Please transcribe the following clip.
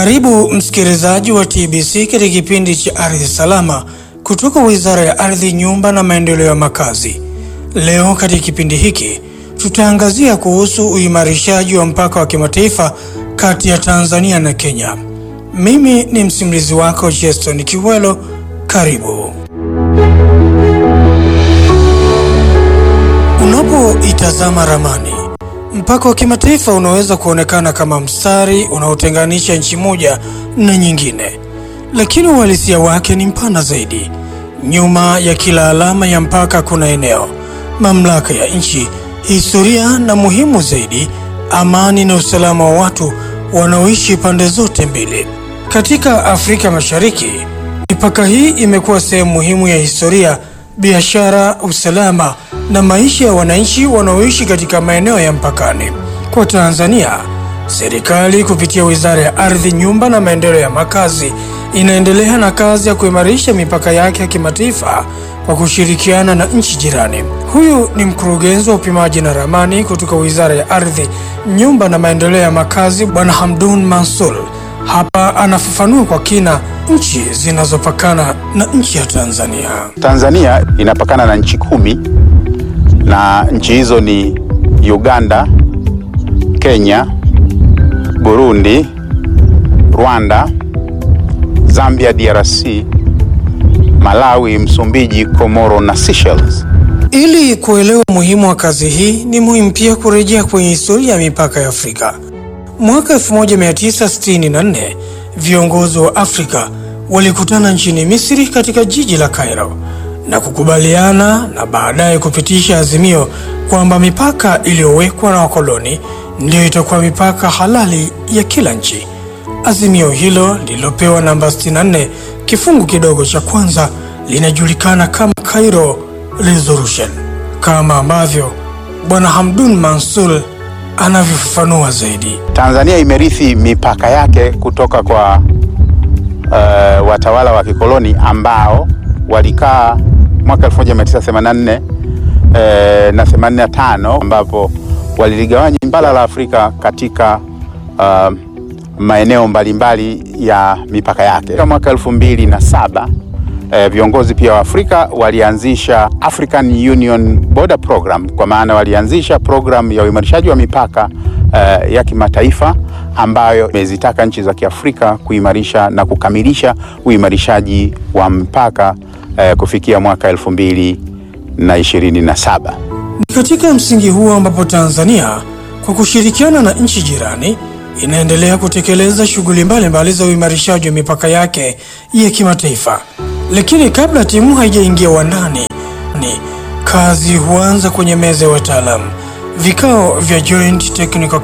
Karibu msikilizaji wa TBC katika kipindi cha Ardhi Salama kutoka Wizara ya Ardhi, Nyumba na Maendeleo ya Makazi. Leo katika kipindi hiki tutaangazia kuhusu uimarishaji wa mpaka wa kimataifa kati ya Tanzania na Kenya. Mimi ni msimulizi wako Jeston Kiwelo. Karibu. Unapoitazama ramani, mpaka wa kimataifa unaweza kuonekana kama mstari unaotenganisha nchi moja na nyingine, lakini uhalisia wake ni mpana zaidi. Nyuma ya kila alama ya mpaka kuna eneo, mamlaka ya nchi, historia na muhimu zaidi, amani na usalama wa watu wanaoishi pande zote mbili. Katika Afrika Mashariki, mipaka hii imekuwa sehemu muhimu ya historia, biashara, usalama na maisha ya wananchi wanaoishi katika maeneo ya mpakani. Kwa Tanzania, serikali kupitia Wizara ya Ardhi, Nyumba na Maendeleo ya Makazi inaendelea na kazi ya kuimarisha mipaka yake ya kimataifa kwa kushirikiana na nchi jirani. Huyu ni mkurugenzi wa upimaji na ramani kutoka Wizara ya Ardhi, Nyumba na Maendeleo ya Makazi, Bwana Hamdun Mansur. Hapa anafafanua kwa kina nchi zinazopakana na nchi ya Tanzania. Tanzania inapakana na nchi kumi na nchi hizo ni Uganda, Kenya, Burundi, Rwanda, Zambia, DRC, Malawi, Msumbiji, Komoro na Seychelles. Ili kuelewa umuhimu wa kazi hii, ni muhimu pia kurejea kwenye historia ya mipaka ya Afrika. Mwaka 1964 viongozi wa Afrika walikutana nchini Misri katika jiji la Cairo na kukubaliana na baadaye kupitisha azimio kwamba mipaka iliyowekwa na wakoloni ndiyo itakuwa mipaka halali ya kila nchi. Azimio hilo lililopewa namba 64 kifungu kidogo cha kwanza linajulikana kama Cairo Resolution, kama ambavyo Bwana Hamdun Mansur anavyofafanua zaidi. Tanzania imerithi mipaka yake kutoka kwa uh, watawala wa kikoloni ambao walikaa mwaka 1984 eh, na 85 ambapo waliligawanya bara la Afrika katika uh, maeneo mbalimbali ya mipaka yake. Mwaka elfu mbili na saba eh, viongozi pia wa Afrika walianzisha African Union Border Program, kwa maana walianzisha program ya uimarishaji wa mipaka eh, ya kimataifa ambayo imezitaka nchi za Kiafrika kuimarisha na kukamilisha uimarishaji wa mpaka eh, kufikia mwaka elfu mbili na ishirini na saba. Ni katika msingi huo ambapo Tanzania kwa kushirikiana na nchi jirani inaendelea kutekeleza shughuli mbalimbali za uimarishaji wa mipaka yake ya kimataifa. Lakini kabla timu haijaingia uwandani, ni kazi huanza kwenye meza ya wataalamu, vikao vya Joint Technical